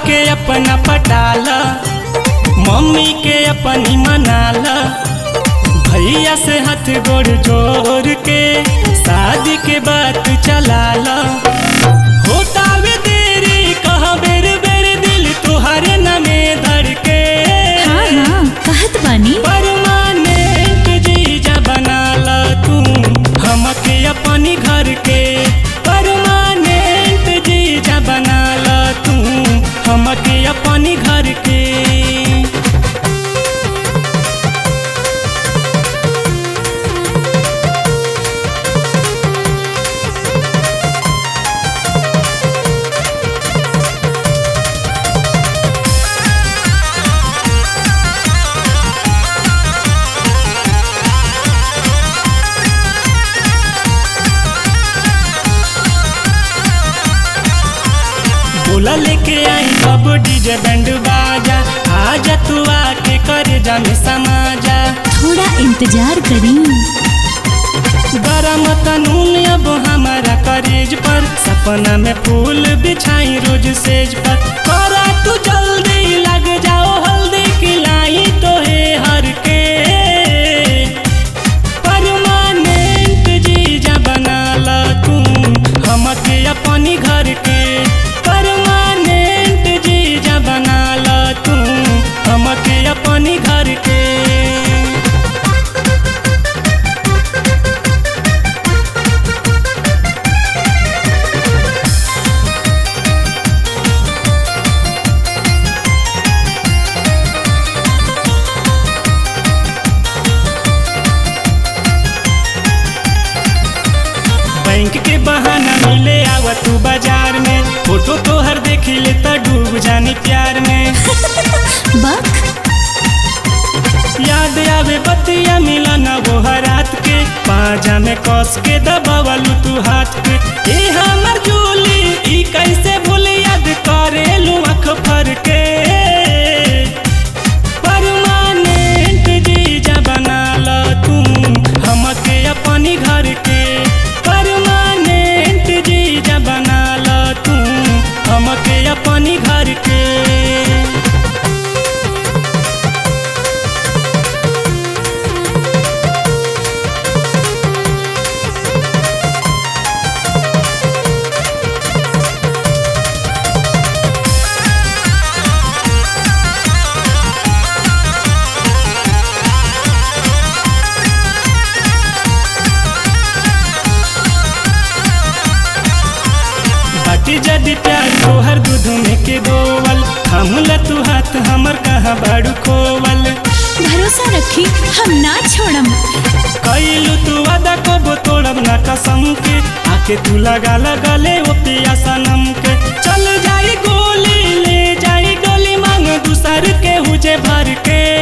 के अपना पटाला मम्मी के अपनी मनाला भैया से हाथ गोड़ जोड़ के शादी के बात चलाला होतावे देरी कहा बेर बेर दिल तुहरे नमे धड़के हाँ हाँ कहत बानी परमानेंट जीजा बनाला तू हमके अपनी घर के परमानेंट जीजा बनाला तू हमके अपनी घर के बोला लेके आई सब डीजे बैंड बाजा आजा तू आके कर जा में समाजा थोड़ा इंतजार करी गरम तनून अब हमारा करेज पर सपना में फूल बिछाई रोज सेज पर करा तू जल्दी लग जाओ हल्दी खिलाई तो है हर के परमानेंट जीजा बनाला तू हमके अपनी घर के परमानेंट जीजा बनाला तू हमके अपनी घर के बैंक के बहाना मिले आवा तू बाजार में फोटो तोहर देखी ले तो डूब जानी प्यार में बक याद आवे बतिया मिलन वो रात के पाजा में कस के दबावलू तू हाथ के ए हमर जूली ई कैसे भूल याद करेलू आँख फर के परमानेंट जीजा बनाला तू हमके अपनी घर के परमानेंट जीजा बनाला तू हमके अपनी घर के बाटी जदि प्यार तोहर दूध में के दोवल हमला तू हाथ हमर कहाँ बाड़ू खोवल भरोसा रखी हम ना छोड़म कैलू तू वादा को तोड़ब ना कसम के आके तू लगा लगले ओ पिया सनम के चल जाई गोली ले जाई डोली मांग दूसर के हुजे भर के